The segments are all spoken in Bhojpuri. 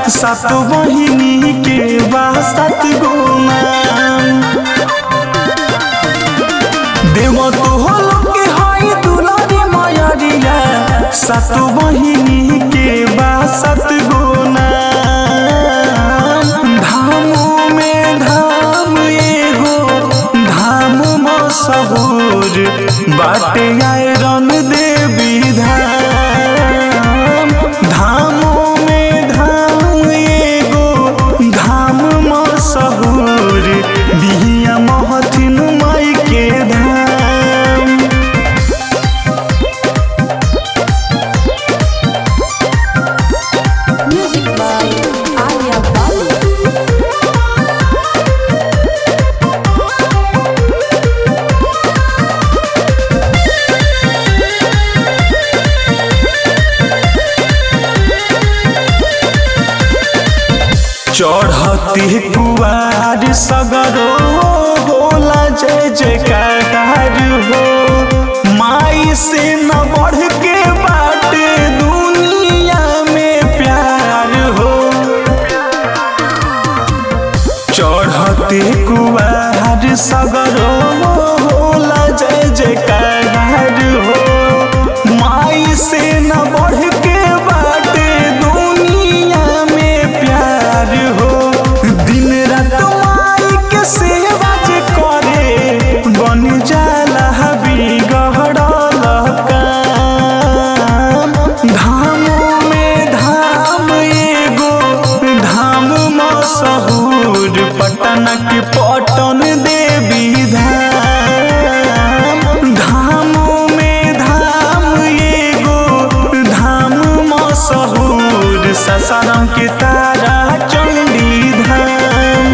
सात बहिनी के बा सात गो नाम देव तो होलो के हई दुलारी मयरिया सात बहिनी के बा सात गो नाम धामों में धाम एगो धाम मशहूर बाटे आयरन देवी धाम धामों में धाम एगो धाम मशहूर बिहिया महथिन माई के धाम Music by Arya Balu. चढ़ती कुआर सगरो होला जय जयकार हो माई से न बढ़ के बाटे दुनिया में प्यार हो चढ़ते कुआर सगरो होला जय जयकार हो माई से न बढ़ के बाटे दुनिया में प्यार हो दिन रात माई के सेवा जे करे बन जाला बिगड़ल काम धामों में धाम एगो धाम मशहूर पटन के पटन देवी धाम धामों में धाम एगो धाम मशहूर ससारम के तारा चंडी धाम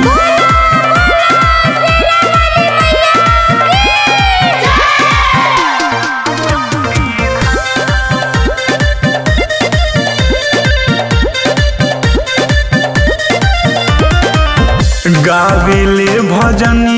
गावेले भजन